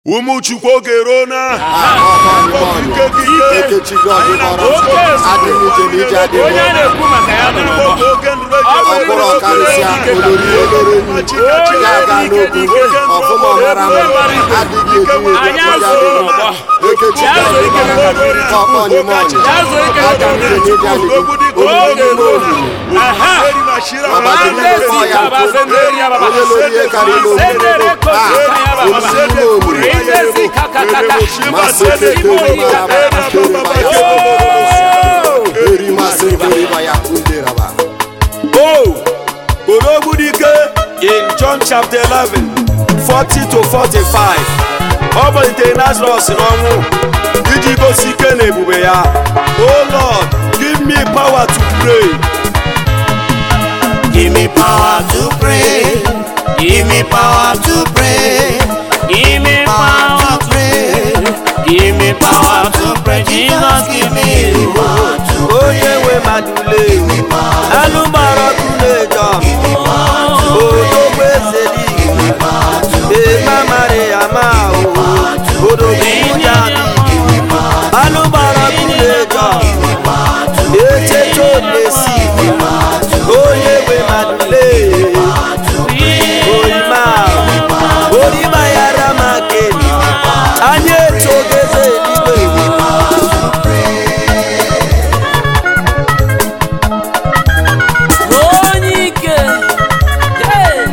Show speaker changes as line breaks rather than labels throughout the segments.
ụmụ chukwu oge ruo na ike gị ike
Ekechi gị ọdịnọrọ
Oke
adịghị ije na ije adịghị
onye a na-ekwu maka ya nọ n'ọgbọ
oge ndụrụ
ọkpụrụ ọkarịsịa olori elere nri ya aga n'okwu ọfụma ọmara mma adịghị eji
Anyị azụrụ n'ọgbọ.
Ekechi
Ya
gị
zụrụ ike
ọdịnọrọ ọkpọ onye ọnyị
Ya zụrụ ike
aga m ije n'ije adịghị olori ime olulu
aha
ọbajiri ndị kpọ ya nkụ onye lori ihe karịrị
Sendere
olulu
kosi
a
kaya baba.
olori ime olulu
Rizezi kakakaka.
masị ekekere maraba kere baya eri masị kere baya kunde raba
Oh, Orogbudike in John chapter 11, 40 to 45. Ọ malitere Lazarus n'ọnwụ iji gosi ike na ebube ya. Oh Lord, give me power to pray.
Give me power to pray. Give me power to pray.
Give me power
To pray. Give me power to pray. Jesus, give me the power to
Onye nwe madule, alụmara kuleja, odogbo eze dị, ema mara ya ma o, odogbo ya dị, alụmara kuleja, echeche olesi, onye nwe madule, orima, orima ya ramakeni, anyị etogeze eluigwe.
onye ike Hey!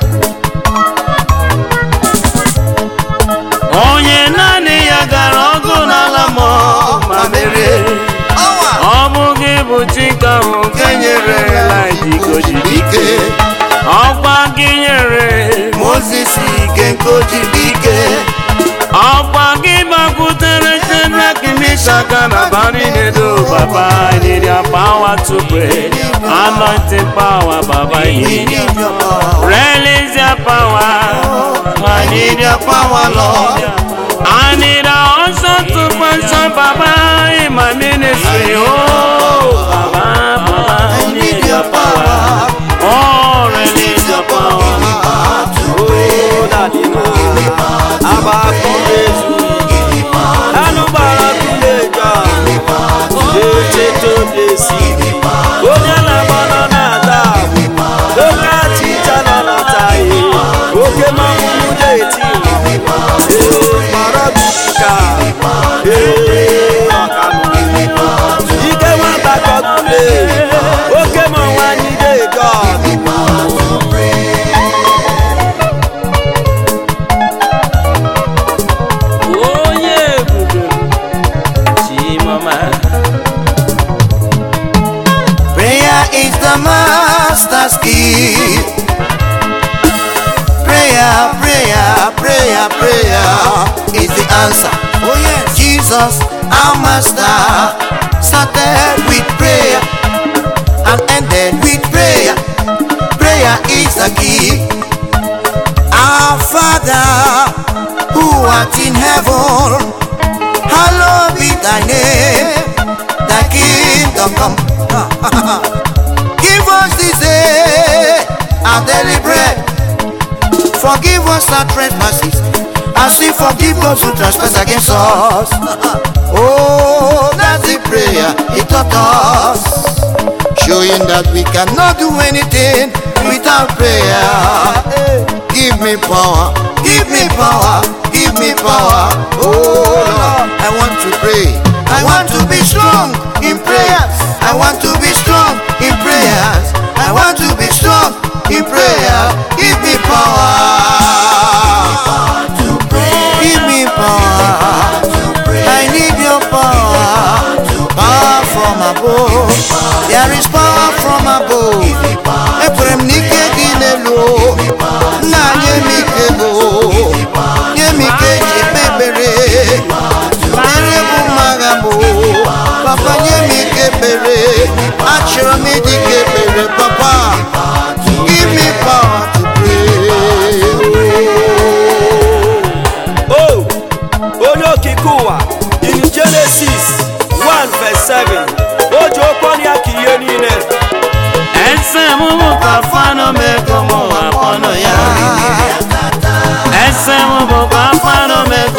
onye naanị ya gara ọgụ n'ala mmụọ ma merie ọ bụ gị bụ chika ahụ nke nyere Elijah ojiri
ike.
ọkwa gị nyere
Moses ike nke o jiri ike.
ọkwa gị gbakwutere Shadrach, Meshach na Abednego Baba I need your power to pray anointing power Baba I need your
Need your power.
Release your power. I need your power, Lord. I need a unction to function, Baba, in my ministry. Oh, Baba, Baba, I need your power. Oh, release your power.
Oh, daddy na, abakulezu, alụgbara kuleja, eche tobesi, onye na-agba nọ na-ada agwụ, oke achịcha nọ na-ata ihe, oke mmanwụ na-eti, ee, mara bika, ee, ọkanụ, ike nwata kọkule, oke mmanwụ anyị na-eje ọgụ.
onye ebube chimama
Prayer is the master's key. Prayer, prayer, prayer, prayer is the answer. Oh yes, Jesus, our master, started with prayer and ended with prayer. Prayer is the key. Our Father, who art in heaven, hallowed be thy name. Thy kingdom come. Give us this day our daily bread. Forgive us our trespasses, as we forgive those who trespass against us. Oh, that's the prayer he taught us, showing that we cannot do anything without prayer. Give me power, give me power, give me power. Oh Lord, I want to pray. I want to be strong in prayers. I want to be strong in prayers. I want to be strong in prayer. Give me power. Give me power. I need your power. Power from above. There is power from above. Ekwere m n'ike dị n'elu. Nna nye m ike bụ. Nye m ike ji ekpe ekpere. Mere bụ mmaga bụ. Papa nye m ike ekpere. Achọrọ m ịdị ka ekpere papa. Give me power to pray.
Oh, onye okike ụwa in Genesis 1 verse 7 o ji okwu ọnụ ya ka ihe niile
ese m bụ ka fanụ mego m akpọnụ ya ese m bụ ka fanụ mego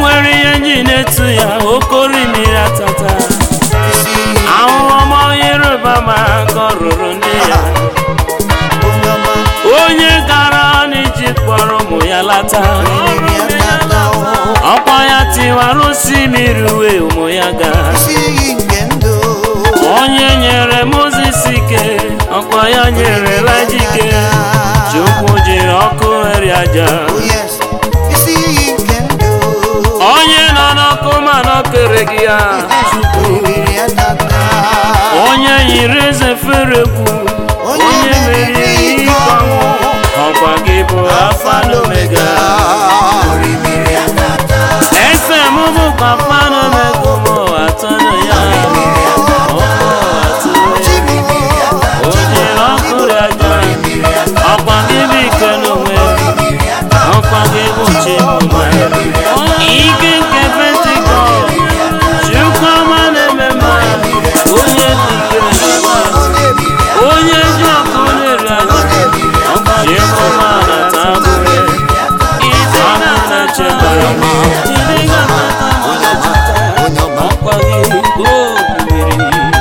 nwere ihe nji na-etu ya okori mmiri atata
isi
ahụhụ ọma yoruba ma ka ọ rụrụ ndị ya
onye ọma
onye gara n'iji kpọrọ ụmụ ya lata
mmiri atata
ọkwa ya tiwara osimiri uwe ụmụ ya gaa
isi iyi nke ndụ
onye nyere moses ike ọkwa ya nyere lajike chukwu jiri ọkụ eri aja
Oh yes, isi iyi nke ndụ
onye nọ n'ọkụ mana ọ kere gị ya
mmiri atata
onye yiri eze ferekwu onye meriri ike ọnwụ ọkwa gị bụ alfa na omega
mmiri atata
ese m bụkwa alfa na omega ụmụ atọ na ya ụmụ atọ
mmiri atata
o jiri ọkụ eri aja ọkwa gị bụ ike n'onwe ọkwa gị bụ chimụma ike nke pentikọst chukwuma na-eme mma onye dị ike onye ji ọkụ na-eri aja chimụma na-ata abụrụ ide na-echebara ide ga-atata
onye ọma
ọkwa gị bụ mmiri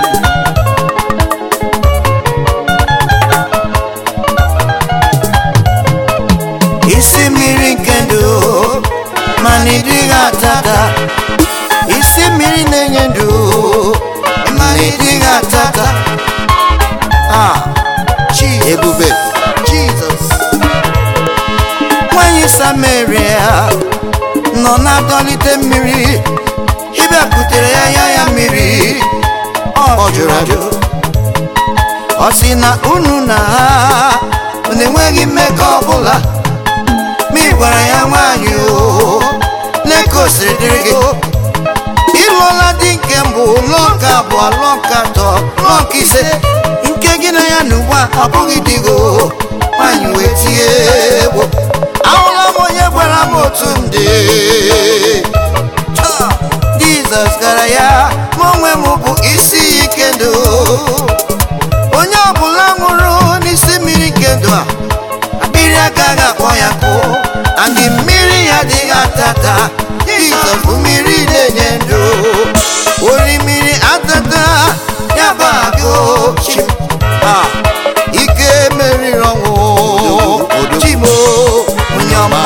isi mmiri nke ndụ mana ịdịghị atata isi mmiri na-enye ndụ mana ịdịghị atata ah chi ebube jizọs nwanyị samaria nọ na-adọlite mmiri ịbịakwutere ya ya ya mmiri ọ jụrụ ajụ ọ sị na unu na ha unu enweghị mmekọ ọbụla ma ị gwara ya nwaanyị o leka o siri dịrị gị ịlụọla di nke mbụ lụọ nke abụọ lụọ nke atọ lụọ nke ise nke gị na ya na ugbu a abụghị di gị o nwaanyị wee tie egwu ahụla m onye gwara m otu m dị Taa, jizọs gara ya ma onwe m bụ isi iyi ike ndụ onye ọbụla nwụrụ n'isi mmiri nke ndụ a mmiri agaghị akpọ ya kụ andị mmiri ya adịghị atata jizọs bụ mmiri na-enye ndụ ori mmiri atata ya bụ agụ chim a ike meriri ọnwụ chimo onye ọma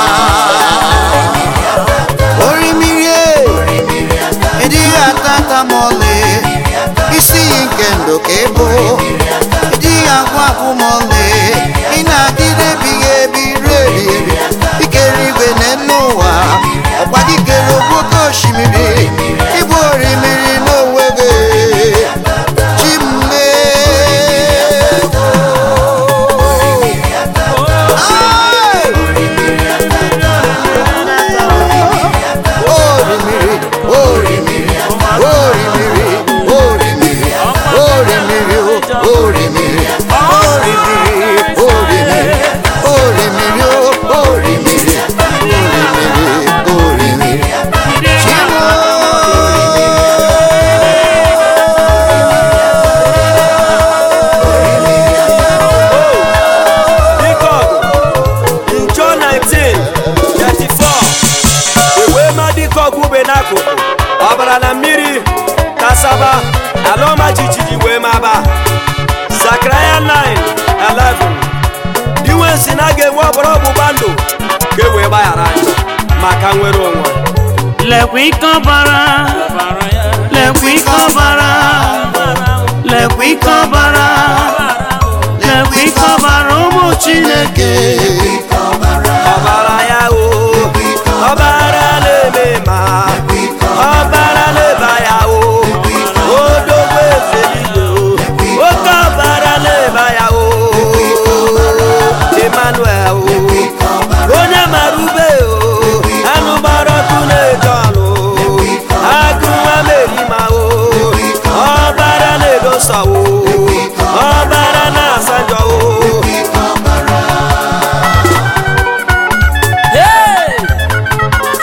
ori mmiri e, ịdịghị atata ma ọlị isi iyi nke ndụ ka ị bụ ịdịghị agwụ agwụ ma ọlị ị na-adịrị ebighị ebi ruo ebighị ebi ikere igwe na elu ụwa ọkwa gị kere ogbu oke osimiri ịbụ orimiri n'onwe gị chimle Ai! orimiri orimiri orimiri orimiri orimiri orimiri orimiri orimiri orimiri orimiri orimiri orimiri chimo
Dikọg in John 19 34 ewee ma dikọg ube n'akụkụ ọbara na mmiri kasaba ala ọma jijiji wee maba Zakaraya 9 11 diwensi na ga-enwe ọbara ọgbụgba ndụ ka e wee gbaghara anyị maka nwere onwe
lekwa ike ọbara lekwa ike ọbara lekwa ike ọbara lekwa ike ọbara ụmụ chineke
ọbara ya o ọbara na-eme ma ọbara na-eba ya o odogbo eze niile o oke ọbara na-eba ya o Emmanuel o onye mara ube o anụ gbara ọkụ na-eje ọnụ agụ nwa merima o ọbara na-edosa o ọbara na-asa njọ o Hey!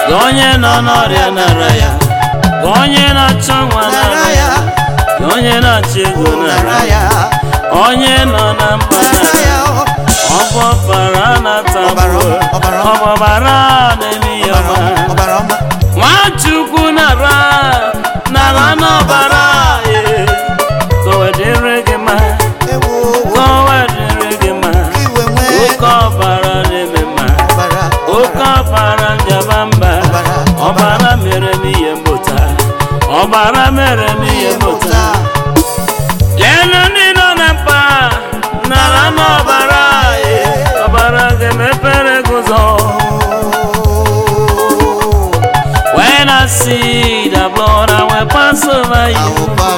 ka onye nọ n'ọrịa nara ya ka onye na-achọ nwa nara ya ka onye na-achọ ego nara ya onye nọ na mkpa nara ya ọbọbara na-atagbu ọbọbara na-eme ya ọma nwachukwu nara nara n'ọbara ee, ka o wedịrị gị mma ka o wedịrị gị mma oke ọbara na-eme mma oke ọbara njaba mba ọbara mere m ihe mbụta ọbara mere m ihe mbụta leenụ ndị nọ na mkpa nara n'ọbara ee, ọbara ga-emepere gị ụzọ When I see the blood, I will pass over you.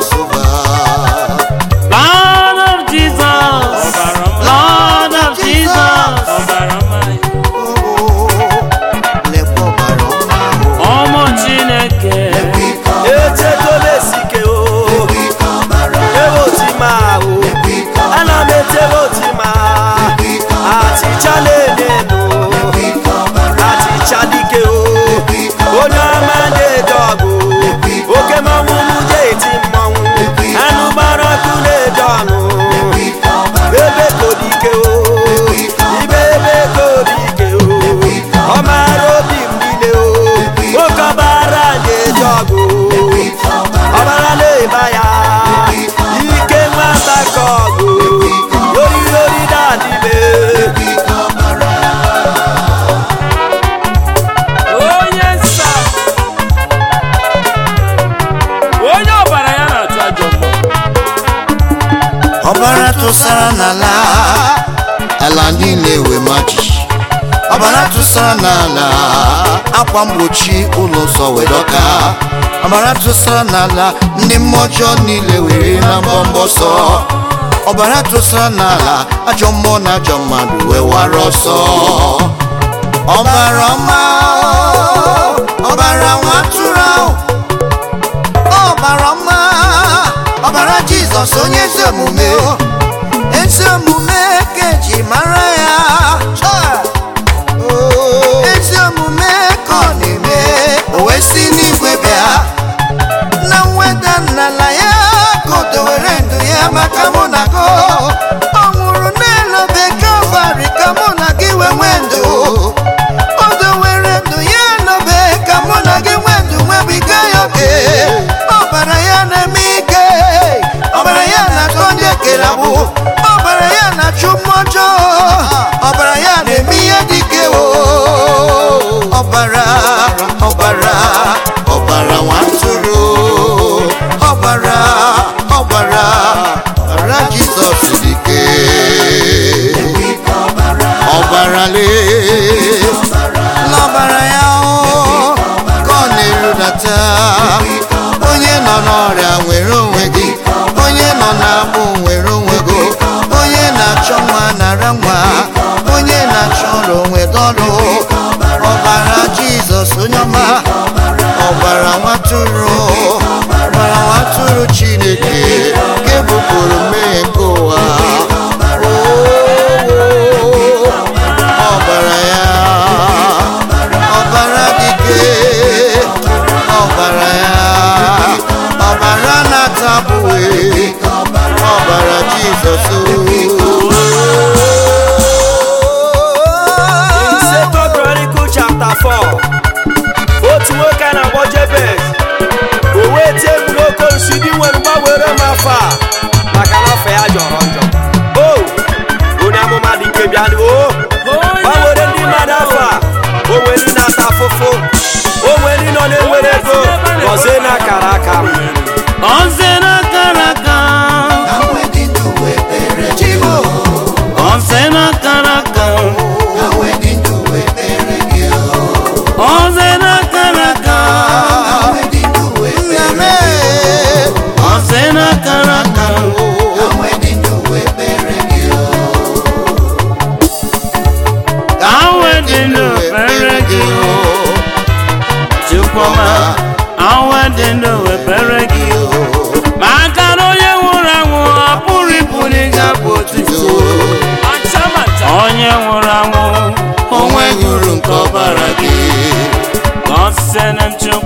Blood of Jesus, blood of Jesus. Ọmụ Chineke,
echetola esike o ebe otima o ana m etebe otima achịcha na-enenu achịcha dike o onye ọma na-eje ọgụ oke mmanwụ mụje eti mmanwụ anụ gbara ọkụ na-eje ọnụ ebe kodike o ibe ebe kodike o ọ mara obi m niile o nwoke ọbara na-eje ọgụ ọbara na-eba ya ike nwata ka ọgụ oriri ori na-adịbe
onye nsa, onye ọbara ya na-achụ ajọ mmụọ.
ọbara tụsara n'ala ala niile wee maji ọbara tụsara n'ala akwa mgbochi ụlọ nsọ wee dọka ọbara tụsara n'ala ndị mmụọ ọjọọ niile were na mbọmbọ sọ ọbara tụsara n'ala ajọ mmụọ na ajọ mmadụ wee wara ọsọ ọbara ọma ọbara nwa atụrụ ahụ ọbara ọma ọbara jizọs onye ezi omume ezi omume ka eji mara ya ezi omume ka ọ na-eme o wee si n'igwe bịa na mweda n'ala ya ka o dowere ndụ ya maka mụ na gị ọ nwụrụ n'elu obe kalvarị ka mụ na gị wee nwee ndụ o dowere ndụ ya n'obe ka mụ na gị nwee ndụ nwebiga ya oke ọbara ya na-eme ike ọbara ya na-achọ ndị ekere agbụ ọbara ya na-achụ mmụọ ọjọọ ọbara ya na-eme ihe dị ike o ọbara ọbara ọbara nwatụrụ ọbara ọbara ọbara jizọs dị ike ọbara lee n'ọbara ya o ka ọ na-erudata onye nọ n'ọrịa nwere onwe gị onye nọ n'agbụ nwere onwe gị onye na-achọ nwa nara nwa onye na-achọ ọrụ nweta ọrụ ọbara jizọs onye ọma ọbara nwatụrụ ọbara nwatụrụ chineke nke bupụrụ mmehie nke ụwa Oo, ọbara ya ọbara dike ọbara ya ọbara na-atabụghị ọbara jizọs
Second Chronicle chapter 4 otu nwoke a na-akpọ Jebez o wee tie mkpu n'oke osi dị nwere mgbanwere m afọ a maka na afọ ya jọrọ njọ o onye amụma dị nke bịa o gbanwere ndị mmadụ afọ a o nwere ndị na-ata afụfụ o nwere ndị nọ na-enwere ego gọzie na akara aka m
Ọzọ n'akara aka, ọzọ n'akara aka, ọzọ n'akara aka,
nna m
ọzọ n'akara aka. Ka awe dị n'obere gị o, Chukwuma, awe dị n'obere gị o. Maka na onye nwụrụ anwụ ọ pụrụ ịpụrụ ịga bụ otito. Onye nwụrụ anwụ onwe
onwe gụrụ nke ọbara gị
ka ọ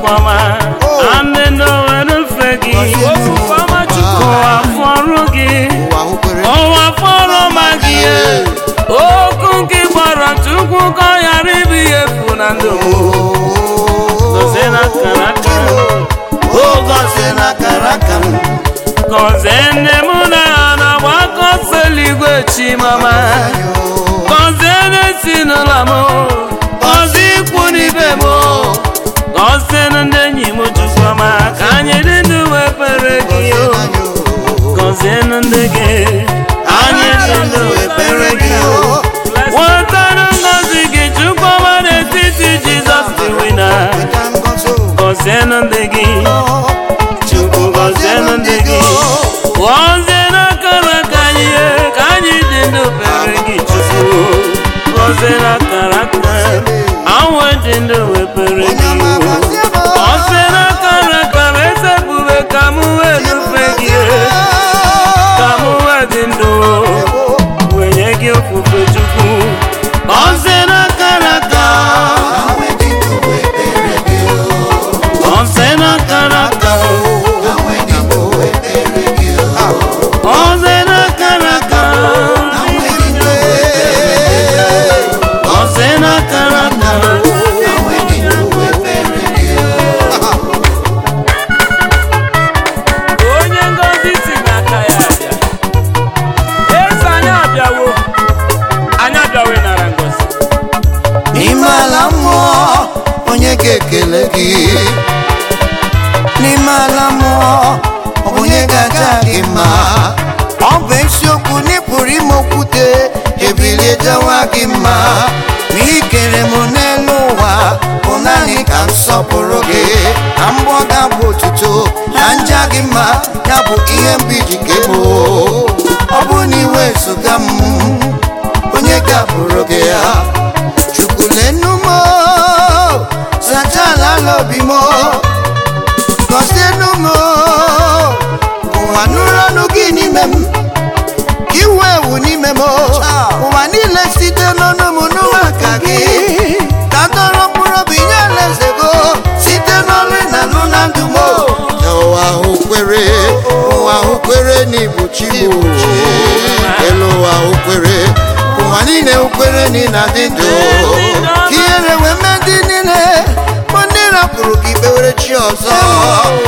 Chukwuma anị n'owere mfe gị ụwa fọrọ gị
ụwa hụkwere
ụwa fọrọ ma gị okwu nke gbara Chukwu ka ọ ghara ịbụ ihe efu na ndụ m Gọzie n'akara aka m.
o gọzie n'akara aka m
Gọzie nne m na na-agbakọ sọ eluigwe chimama Gọzie n'ezinụlọ m Gọzie ikwu n'ibe m Gọzie ndị enyi m Chukwuma ka anyị dị ndụ wee kpere gị o Gọzie ndị gị anyị dị ndụ wee kpere gị o Nwetara ngọzi gị Chukwuma n'etiti Jizọs dị wina Gọzie ndị gị Chukwu gọzie ndị gị gọzie n'akara aka anyị ka anyị dị ndụ kpere gị Chukwu gọzie n'akara aka anwụ dị ndụ wee kpere gị gọzie n'akara aka m eze bube ka m wee nufe gị ka m wee dị ndụ wee nye gị ofufe Chukwu gọzie n'akara aka gọzie n'akara aka gọzie n'akara aka gọzie n'akara aka onye ngọzi si n'aka ya abịa eze anyị abịawo anyị abịawo ịnara ngọzi
n'ime ala mmụọ onye ga-ekele gị n'ime ala mmụọ onye ga-aja gị mma ọ bụ eziokwu na ị pụrụ ime okwute ebilie jawa gị mma ma ị kere m n'elu ụwa bụ naanị ka m sọpụrụ gị ka m gbọ ga-abụ otuto na nja gị mma ya bụ ihe mbụ iji ke m ọ bụ na iwe zụga m onye ga-abụrụ gị ya chukwulenu m zachala ala obi m gọzienu m ụwa nụrụ ọnụ gị n'ime m ka iwe ewu n'ime m ụwa niile site n'ọnụ m n'ụwa ka gị ka dọrọ mkpụrụ obi nye alaeze go site n'ọrụ na alụ na ndụ m ụwa ahụ kwere ụwa ahụ kwere n'ibu chi m elu ụwa ahụ kwere ụwa niile kwere na ị na-adị ndụ ka ihere wee mee ndị niile bụ ndị rapụrụ gị kpewere chi ọzọ